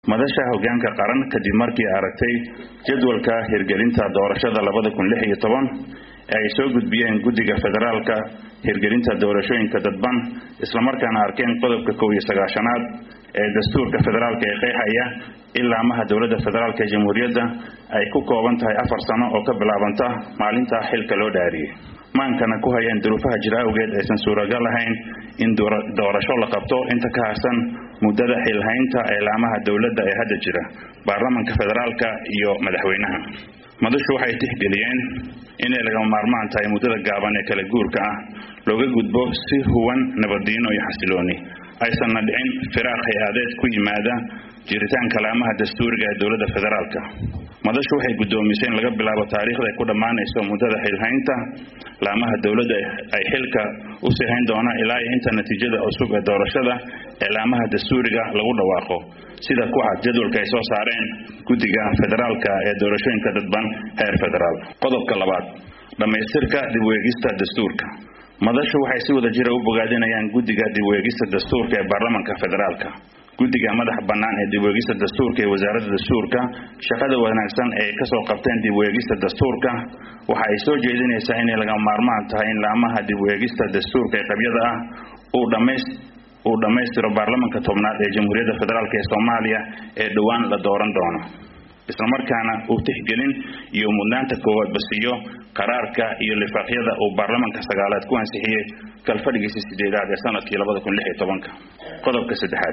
madasha hogaanka qaran kadib markii aragtay jadwalka hirgelinta doorashada labada kun lix iyo toban ee ay soo gudbiyeen guddiga federaalka hirgelinta doorashooyinka dadban islamarkaana arkeen qodobka kow iyo sagaashanaad ee dastuurka federaalka ee qeexaya ilaa maha dowladda federaalk ee jamhuuriyadda ay ku kooban tahay afar sano oo ka bilaabanta maalinta xilka loo dhaariyey maankana ku hayeen duruufaha jira awgeed aysan suuragal ahayn in doorasho la qabto inta ka harsan muddada xilhaynta eelaamaha dowladda ee hadda jira baarlamanka federaalka iyo madaxweynaha madashu waxay tixgeliyeen inay lagama maarmaan tahay muddada gaaban ee kala guurka ah looga gudbo si huwan nabaddiino iyo xasilooni aysanna dhicin firaaq hay-adeed ku yimaada jiritaanka laamaha dastuuriga ee dowladda federaalka madashu waxay guddoomisay in laga bilaabo taariikhda ay ku dhammaanayso muddada xilhaynta laamaha dowladda ay xilka u sii hayn doona ilaa iyo inta natiijada cusub ee doorashada ee laamaha dastuuriga lagu dhawaaqo sida ku cad jadwalka ay soo saareen guddiga federaalka ee doorashooyinka dadban heer federaal qodobka labaad dhammaystirka dib u eegista dastuurka madashu waxay si wada jira u bogaadinayaan guddiga dib u eegista dastuurka ee baarlamanka federaalka guddiga madaxa bannaan ee dib u eegista dastuurka ee wasaaradda dastuurka shaqada wanaagsan ee kasoo qabteen dib u eegista dastuurka waxa ay soo jeedinaysaa inay lagama maarmaan tahay in laamaha dib u eegista dastuurka ee qabyada ah uu dhamays uu dhammaystiro baarlamanka tobnaad ee jamhuuriyadda federaalk ee soomaaliya ee dhowaan la dooran doono islamarkaana uu tixgelin iyo mudnaanta koowaad basiiyo qaraarka iyo lifaaqyada uu baarlamanka sagaalaad ku ansixiyey kalfadhigiisa sideedaad ee sanadkii labada kun lix iyo tobanka qodobka saddexaad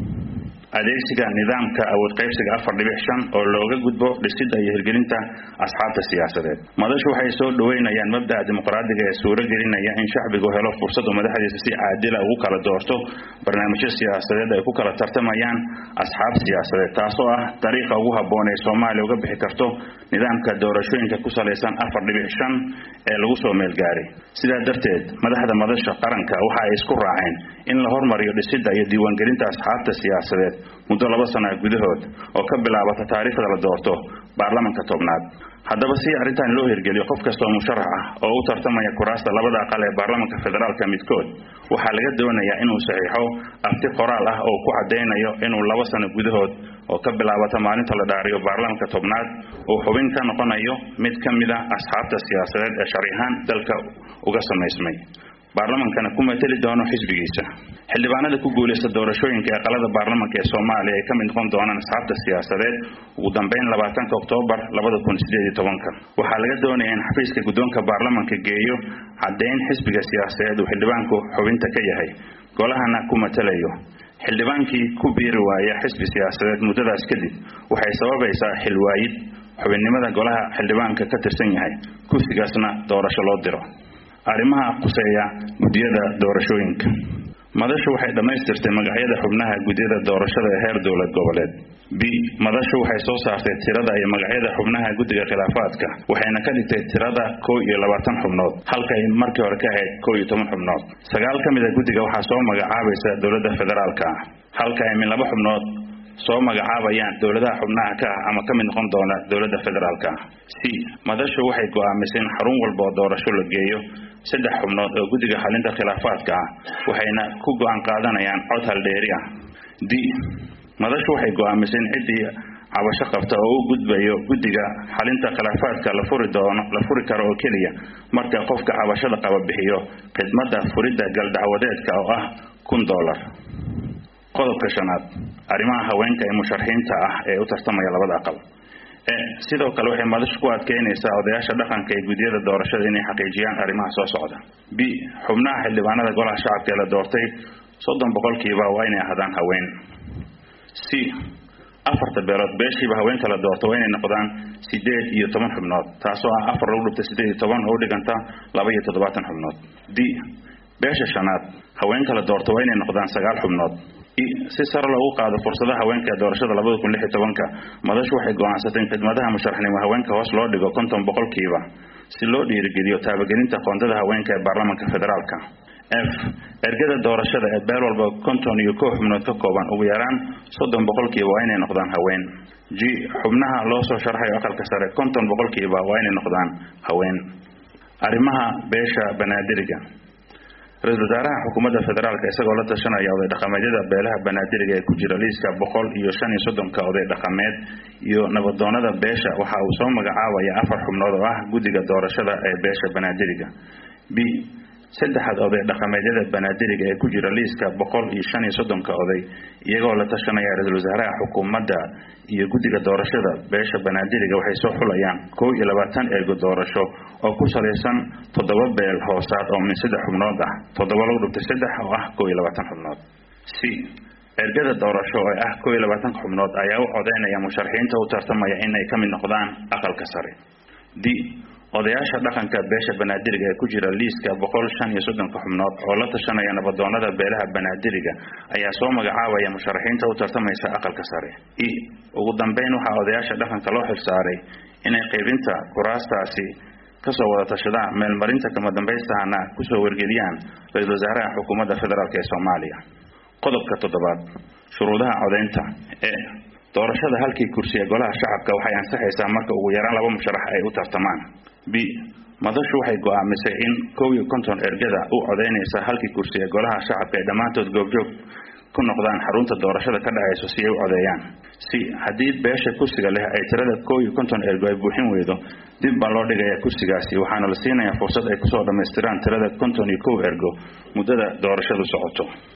adeegsiga nidaamka awood qaybsiga afar dhibic shan oo looga gudbo dhisidda iyo hirgelinta asxaabta siyaasadeed madashu waxay soo dhoweynayaan mabda'a dimuqraadiga ee suuro gelinaya in shacbigu helo fursad uu madaxdiisa si caadila ugu kala doorto barnaamijyo siyaasadeed ay ku kala tartamayaan asxaab siyaasadeed taasoo ah dariiqa ugu habboon ee soomaaliya uga bixi karto nidaamka doorashooyinka ku salaysan afar dhibic shan ee lagu soo meelgaaray sidaa darteed madaxda madasha qaranka waxa ay isku raaceen in la hormariyo dhisidda iyo diiwaangelinta asxaabta siyaasadeed muddo laba sana gudahood oo ka bilaabata taariikhda la doorto baarlamanka tobnaad haddaba si arrintan loo hirgeliyo qof kastoo musharax ah oo u tartamaya kuraasta labada aqal ee baarlamanka federaalka midkood waxaa laga doonayaa inuu saxiixo abti qoraal ah oo ku caddaynayo inuu laba sano gudahood oo ka bilaabata maalinta la dhaariyo baarlamanka tobnaad uu xubin ka noqonayo mid ka mid a asxaabta siyaasadeed ee sharciahaan dalka uga samaysmay baarlamankana ku mateli doono xisbigiisa xildhibaanada ku guulaysta doorashooyinka ee qalada baarlamanka ee soomaaliya ay ka mid noqon doonaan asxaabta siyaasadeed ugu dambeyn labaatanka oktoobar labada kun sideed iyo tobanka waxaa laga doonaya in xafiiska guddoonka baarlamanka geeyo caddayn xisbiga siyaasadeed uu xildhibaanku xubinta ka yahay golahana ku matelayo xildhibaankii ku biiri waaya xisbi siyaasadeed muddadaas kadib waxay sababaysaa xilwaayid xubinnimada golaha xildhibaanka ka tirsan yahay kursigaasna doorasho loo diro arrimaha quseeya guddiyada doorashooyinka madashu waxay dhammaystirtay magacyada xubnaha guddiyada doorashada ee heer dowlad goboleed b madashu waxay soo saartay tirada iyo magacyada xubnaha guddiga khilaafaadka waxayna ka dhigtay tirada kow iyo labaatan xubnood halka ay markii hore ka ahayd kow iyo toban xubnood sagaal ka mid a guddiga waxaa soo magacaabaysa dowladda federaalka ah halka ay min laba xubnood soo magacaabayaan dowladaha xubnaha ka ah ama ka mid noqon doona dowladda federaalka ah c madashu waxay go'aamisay in xarun walba oo doorasho la geeyo saddex xubnood oo guddiga xalinta khilaafaadka ah waxayna ku go'aan qaadanayaan cod haldheeri ah d madashu waxay go'aamisay in ciddii cabasho qabta oo u gudbayo guddiga xalinta khilaafaadka la furi doono la furi karo oo keliya marka qofka cabashada qaba bixiyo khidmadda furidda galdacwadeedka oo ah kun dollar qodobka shanaad arrimaha haweenka ee musharaxiinta ah ee u tartamaya labada aqal e sidoo kale waxay madashu ku adkeynaysaa odayaasha dhaqanka ee guddiyada doorashada inay xaqiijiyaan arrimaha soo socda b xubnaha xildhibaanada golaha shacabka ee la doortay soddon boqolkiiba waa inay ahaadaan haween c afarta beelood beeshiiba haweenka la doorto waa inay noqdaan sideed iyo toban xubnood taasoo ah afar lagu dhibta sideed iyo toban oo u dhiganta laba iyo toddobaatan xubnood d beesha shanaad haweenka la doorto waa inay noqdaan sagaal xubnood si sare loogu qaado fursadaha haweenka ee doorashada labada kun lix iyo tobanka madashu waxay go'aansatay in khidmadaha musharaxnimo haweenka hoos loo dhigo konton boqolkiiba si loo dhiirigeliyo taabagelinta qoondada haweenka ee baarlamanka federaalka f ergada doorashada ee beel walba konton iyo kow xubnood ka kooban ugu yaraan soddon boqolkiiba waa inay noqdaan haween g xubnaha loo soo sharxayo aqalka sare konton boqolkiiba waa inay noqdaan haween arrimaha beesha banaadiriga ra-iisul wasaaraha xukuumadda federaalk isagoo la tashanaya oday dhaqameedyada beelaha banaadiriga ee ku jira liiska boqol iyo shan iyo soddonka oday dhaqameed iyo nabadoonada beesha waxa uu soo magacaabaya afar xubnood oo ah guddiga doorashada ee beesha banaadiriga b saddexaad oday dhaqameedyada banaadiriga ee ku jira liiska boqol iyo shan iyo soddonka oday iyagoo la tashanaya ra-iisul wasaaraha xukuumadda iyo guddiga doorashada beesha banaadiriga waxay soo xulayaan kow iyo labaatan ergo doorasho oo ku salaysan toddoba beel hoosaad oo min saddex xubnood ah toddoba lagu dhigtay saddex oo ah kow iyo labaatan xubnood c ergada doorasho ee ah kow iyo labaatanka xubnood ayaa u codeynaya musharaxiinta u tartamaya inay ka mid noqdaan aqalka sare d odayaasha dhaqanka beesha banaadiriga ee ku jira liiska boqol shan iyo soddonka xubnood oo la tashanaya nabadoonada beelaha banaadiriga ayaa soo magacaabaya musharaxiinta u tartamaysa aqalka sare e ugu dambeyn waxaa odayaasha dhaqanka loo xilsaaray inay qaybinta kuraastaasi kasoo wada tashadaan meelmarinta kama dambaystahana kusoo wargeliyaan ra-iisul wasaaraha xukuumadda federaalk ee soomaaliya qodobka toddobaad shuruudaha codeynta ee doorashada halkii kursi ee golaha shacabka waxay ansaxaysaa marka ugu yaraan laba musharax ay u tartamaan b madashu waxay go-aamisay in kow iyo konton ergada u codeynaysa halkii kursi ee golaha shacabka ay dhammaantood goobjoog ku noqdaan xarunta doorashada ka dhacayso si ay u codeeyaan c haddii beesha kursiga leh ay tirada kow iyo konton ergo ay buuxin weydo dib baa loo dhigayaa kursigaasi waxaana la siinayaa fursad ay kusoo dhammaystiraan tirada konton iyo kow ergo muddada doorashadu socoto